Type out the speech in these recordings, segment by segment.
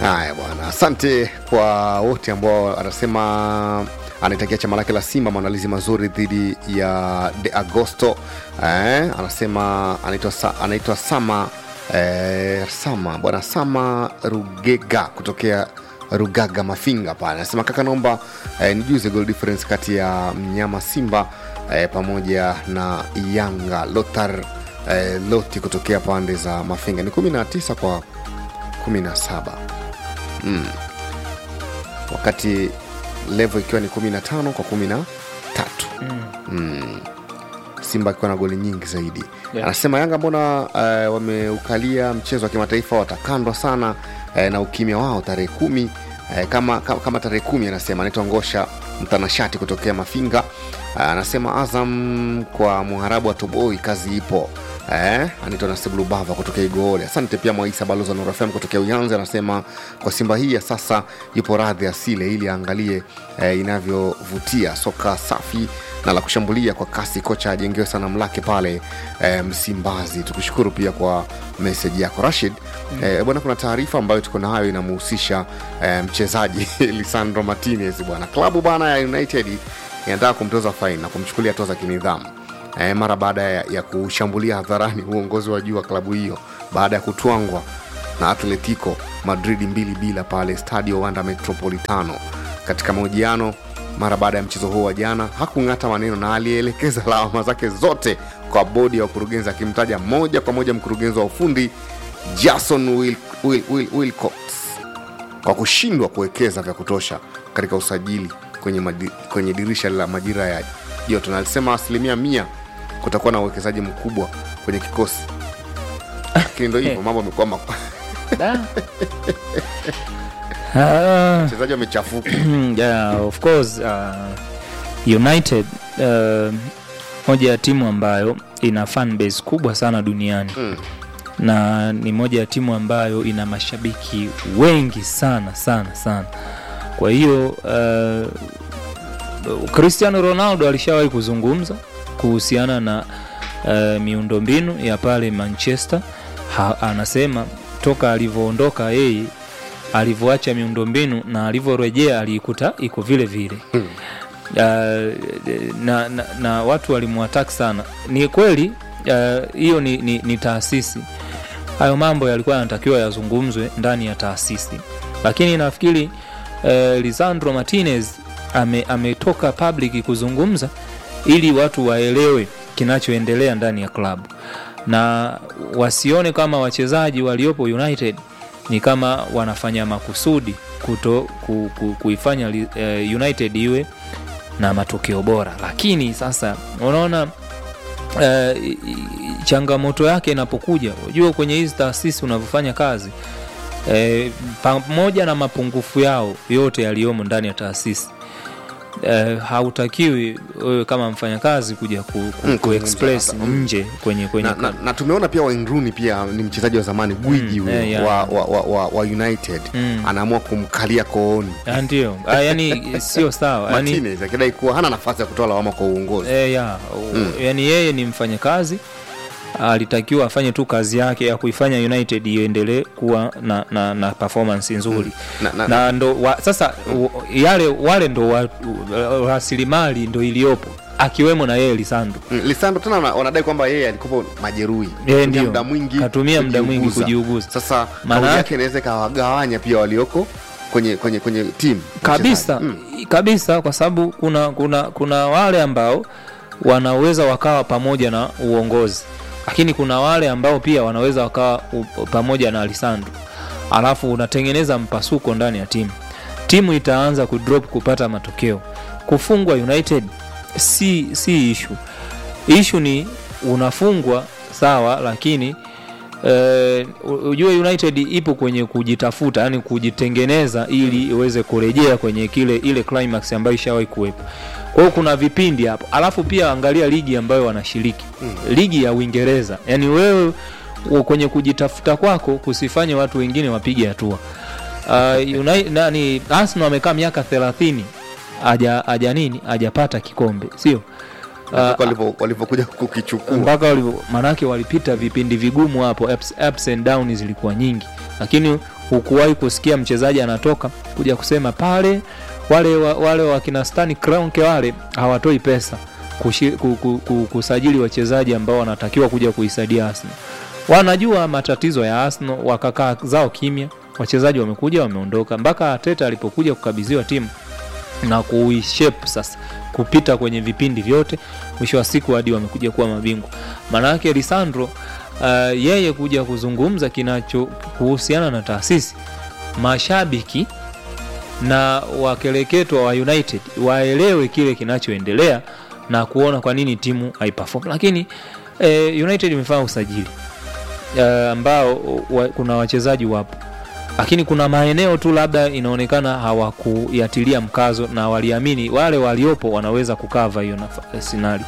Haya bwana, asante kwa wote ambao anasema anaitakia chama lake la Simba maandalizi mazuri dhidi ya De Agosto. Eh, anasema anaitwa sa, anaitwa Sama eh, Sama bwana Sama Rugega kutokea Rugaga Mafinga pale, anasema kaka, naomba eh, nijuze goal difference kati ya mnyama Simba eh, pamoja na Yanga Lothar eh, Loti kutokea pande za Mafinga ni 19 kwa 17 mm. wakati levo ikiwa ni 15 kwa 13 Mm. mm. Simba akiwa na goli nyingi zaidi Yeah. anasema Yanga mbona uh, wameukalia mchezo wa kimataifa watakandwa sana uh, na ukimya wao tarehe kumi uh, kama, kama, kama tarehe kumi anasema anaitwa Ngosha mtanashati kutokea Mafinga uh, anasema Azam kwa muharabu wa Toboi kazi ipo Eh, anaitwa Nasibu Lubava kutokea Igoole. Asante pia Mwaisa balozi wa Nuru FM kutokea Uyanzi, anasema kwa Simba hii ya sasa yupo radhi asile ili aangalie eh, inavyovutia soka safi na la kushambulia kwa kasi. Kocha ajengewe sanamu lake pale eh, Msimbazi. Tukushukuru pia kwa meseji yako Rashid. Eh, bwana, kuna taarifa ambayo tuko nayo inamhusisha eh, mchezaji Lisandro Martinez bwana. Klabu bwana ya United inataka kumtoza faini na kumchukulia hatua za kinidhamu eh, mara baada ya, ya kushambulia hadharani uongozi wa juu wa klabu hiyo baada ya kutwangwa na Atletico Madrid mbili bila pale Stadio Wanda Metropolitano. Katika mahojiano mara baada ya mchezo huo wa jana, hakung'ata maneno na alielekeza lawama zake zote kwa bodi ya wakurugenzi, akimtaja moja kwa moja mkurugenzi wa ufundi Jason Wil, Wil, Wil, Wilcox kwa kushindwa kuwekeza vya kutosha katika usajili kwenye, madi, kwenye dirisha la majira ya joto, na alisema asilimia mia kutakuwa na uwekezaji mkubwa kwenye kikosi, lakini ndo hivyo mambo amekuwa mak- Da. Ah, wachezaji wamechafuka. yeah, of course uh, United uh, moja ya timu ambayo ina fan base kubwa sana duniani Mm. na ni moja ya timu ambayo ina mashabiki wengi sana sana sana. Kwa hiyo uh, Cristiano Ronaldo alishawahi kuzungumza kuhusiana na uh, miundombinu ya pale Manchester ha, anasema toka alivyoondoka yeye alivyoacha miundombinu na alivyorejea aliikuta iko vile vile Hmm. uh, na, na, na watu walimwataki sana. Ni kweli uh, hiyo ni, ni, ni taasisi. Hayo mambo yalikuwa yanatakiwa yazungumzwe ndani ya taasisi, lakini nafikiri uh, Lisandro Martinez ame, ametoka public kuzungumza ili watu waelewe kinachoendelea ndani ya klabu na wasione kama wachezaji waliopo United ni kama wanafanya makusudi kuto ku, ku, kuifanya li- eh, United iwe na matokeo bora, lakini sasa unaona eh, i- i- changamoto yake inapokuja, unajua kwenye hizi taasisi unavyofanya kazi eh, pamoja na mapungufu yao yote yaliyomo ndani ya taasisi eh, hautakiwi wewe kama mfanyakazi kuja ku, ku, Mm, ku express kuzungumza hapa. Mm. nje kwenye kwenye na, na, na tumeona pia Wayne Rooney pia ni mchezaji wa zamani gwiji Mm, huyo eh, yeah. wa, wa, wa, wa, wa United Mm. anaamua kumkalia kooni Ah, ndio Ah, yani sio sawa yani, Martinez akidai kuwa hana nafasi ya kutoa lawama kwa uongozi. e, ya, Mm. yani yeye ni mfanyakazi alitakiwa afanye tu kazi yake ya kuifanya United iendelee kuwa na, na, na performance nzuri Na, na, na ndo wa, sasa u- yale wale ndo wa- u- rasilimali ndo iliyopo akiwemo na yeye Lisandro Mm, Lisandro tena wana- wanadai kwamba yeye alikuwa majeruhi, Yeye Katumia ndio. muda mwingi Katumia muda mwingi kujiuguza. kujiuguza. Sasa Maana kauli yake- yake inaweza ikawagawanya pia walioko kwenye kwenye kwenye timu kabisa Mm. kabisa kwa sababu kuna, kuna, kuna wale ambao wanaweza wakawa pamoja na uongozi lakini kuna wale ambao pia wanaweza wakawa u- pamoja na Lisandro alafu unatengeneza mpasuko ndani ya timu timu itaanza kudrop kupata matokeo kufungwa United si, si ishu ishu ni unafungwa sawa lakini eh, u- ujue United ipo kwenye kujitafuta, yani kujitengeneza ili iweze kurejea kwenye kile ile climax ambayo ishawahi kuwepo. Kwa hiyo kuna vipindi hapo, alafu pia angalia ligi ambayo wanashiriki ligi ya Uingereza, yani wewe u- kwenye kujitafuta kwako kusifanye watu wengine wapige hatua. Uh, United, nani Arsenal amekaa miaka 30 haja haja nini hajapata kikombe, sio Mpaka walivyo- walivyokuja kukichukua mpaka walivyo- manake walipita vipindi vigumu hapo ups, ups and down zilikuwa nyingi lakini hukuwahi kusikia mchezaji anatoka kuja kusema pale wale wa, wale wakina Stan Kroenke wale hawatoi pesa kushi, ku, ku, ku, kusajili wachezaji ambao wanatakiwa kuja kuisaidia Arsenal. Wanajua matatizo ya Arsenal, wakakaa zao kimya, wachezaji wamekuja wameondoka, mpaka Arteta alipokuja kukabidhiwa timu na kuishape sasa kupita kwenye vipindi vyote, mwisho wa siku hadi wamekuja kuwa mabingwa. Maana yake Lisandro uh, yeye kuja kuzungumza kinacho kuhusiana na taasisi, mashabiki na wakeleketwa wa United waelewe kile kinachoendelea na kuona kwa nini timu haiperform. Lakini eh, United imefanya usajili eh, ambao wa, kuna wachezaji wapo lakini kuna maeneo tu labda inaonekana hawakuyatilia mkazo na waliamini wale waliopo wanaweza kukava hiyo sinari.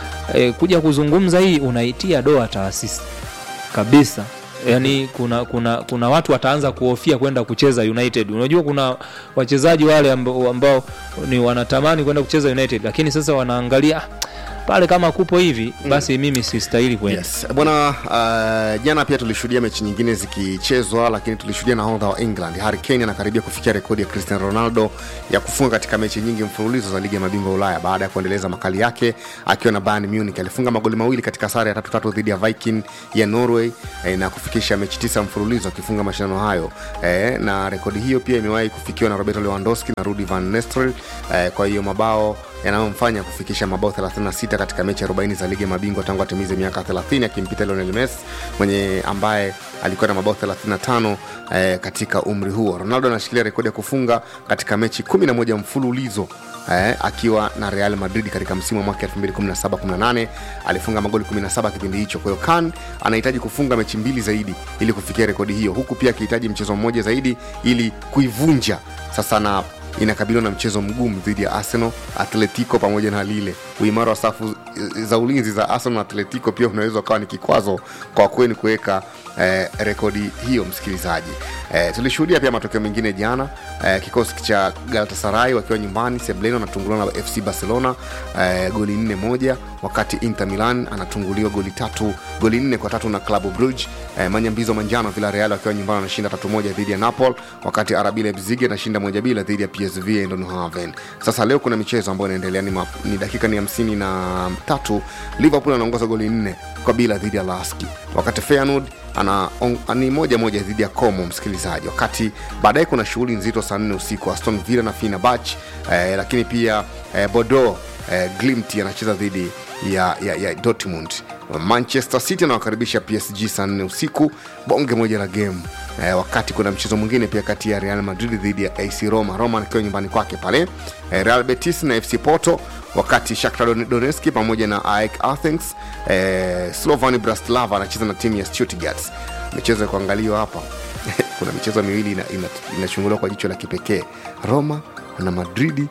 E, kuja kuzungumza hii unaitia doa taasisi kabisa. Yani kuna, kuna, kuna watu wataanza kuhofia kwenda kucheza United. Unajua kuna wachezaji wale ambao, ambao ni wanatamani kwenda kucheza United, lakini sasa wanaangalia pale kama kupo hivi basi mm. mimi sistahili kwenda yes. bwana uh, jana pia tulishuhudia mechi nyingine zikichezwa lakini tulishuhudia nahodha wa england harry kane anakaribia kufikia rekodi ya cristiano ronaldo ya kufunga katika mechi nyingi mfululizo za ligi ya mabingwa ulaya baada ya kuendeleza makali yake akiwa na bayern munich alifunga magoli mawili katika sare ya tatu tatu dhidi ya viking ya norway eh, na kufikisha mechi tisa mfululizo akifunga mashindano hayo eh, na rekodi hiyo pia imewahi kufikiwa na roberto lewandowski na rudi van nestel eh, kwa hiyo mabao yanayomfanya kufikisha mabao 36 katika mechi 40 za ligi ya mabingwa tangu atimize miaka 30 akimpita Lionel Messi mwenye ambaye alikuwa na mabao 35 eh, katika umri huo. Ronaldo anashikilia rekodi ya kufunga katika mechi 11 mfululizo eh, akiwa na Real Madrid katika msimu wa mwaka 2017-18 alifunga magoli 17 kipindi hicho. Kwa hiyo Kan anahitaji kufunga mechi mbili zaidi ili kufikia rekodi hiyo, huku pia akihitaji mchezo mmoja zaidi ili kuivunja sasa na inakabiliwa na mchezo mgumu dhidi ya Arsenal, Atletico pamoja na Lille. Uimara wa safu za ulinzi za Arsenal na Atletico pia unaweza ukawa ni kikwazo kwa kweni kuweka eh, rekodi hiyo, msikilizaji. Eh, tulishuhudia pia matokeo mengine jana eh, kikosi cha Galatasaray wakiwa nyumbani Sebleno anatunguliwa na FC Barcelona eh, goli nne moja, wakati Inter Milan anatunguliwa goli tatu goli nne kwa tatu na Club Brugge. Eh, manyambizo manjano Villarreal wakiwa nyumbani wanashinda tatu moja dhidi ya Napoli, wakati RB Leipzig anashinda moja bila dhidi ya PSV Eindhoven. Sasa leo kuna michezo ambayo inaendelea, ni, ni dakika ni hamsini na tatu. Liverpool anaongoza goli nne kwa bila dhidi ya Laski, wakati Feyenoord ana on, ni moja moja dhidi ya Como, msikilizaji. Wakati baadaye kuna shughuli nzito saa nne usiku Aston Villa na Fenerbahce eh, lakini pia eh, Bordeaux eh, Glimt anacheza dhidi ya, ya, ya Dortmund. Manchester City anawakaribisha PSG saa nne usiku, bonge moja la game eh, wakati kuna mchezo mwingine pia kati ya Real Madrid dhidi ya AC Roma, Roma akiwa nyumbani kwake pale eh, Real Betis na FC Porto, wakati Shakhtar Donetsk pamoja na AEK Athens eh, Slovan Bratislava anacheza na timu ya Stuttgart. Michezo ya kuangaliwa hapa kuna michezo miwili inachunguliwa ina, ina kwa jicho la kipekee, Roma na Madridi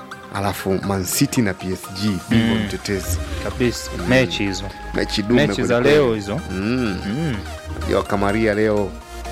alafu Man City na PSG bingwa mm. mtetezi kabisa mm. mechi hizo mechi dume mechi za leo hizo mm. mm. wakamaria leo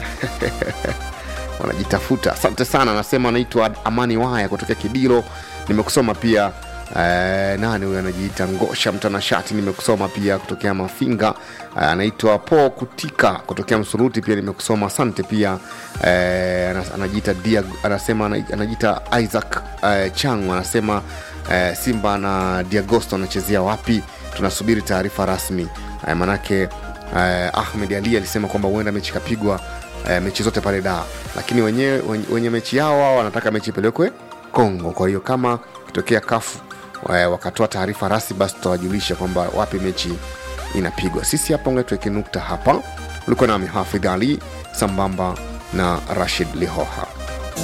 wanajitafuta asante sana anasema anaitwa amani waya kutokea kidilo nimekusoma pia Eh, nani huyo anajiita ngosha mtanashati nimekusoma pia kutokea mafinga eh, anaitwa po kutika kutokea msuruti pia nimekusoma asante pia eh, anajiita dia anasema anajiita isaac eh, changu anasema eh, simba na diagosto anachezea wapi tunasubiri taarifa rasmi eh, manake eh, ahmed ali alisema kwamba huenda mechi ikapigwa eh, mechi zote pale daa lakini wenye, wenye, wenye mechi yao wao wanataka mechi ipelekwe kongo kwa hiyo kama kitokea kafu wakatoa taarifa rasmi basi tutawajulisha kwamba wapi mechi inapigwa sisi hapa unga tuweke nukta hapa ulikuwa nami hafidh ali sambamba na rashid lihoha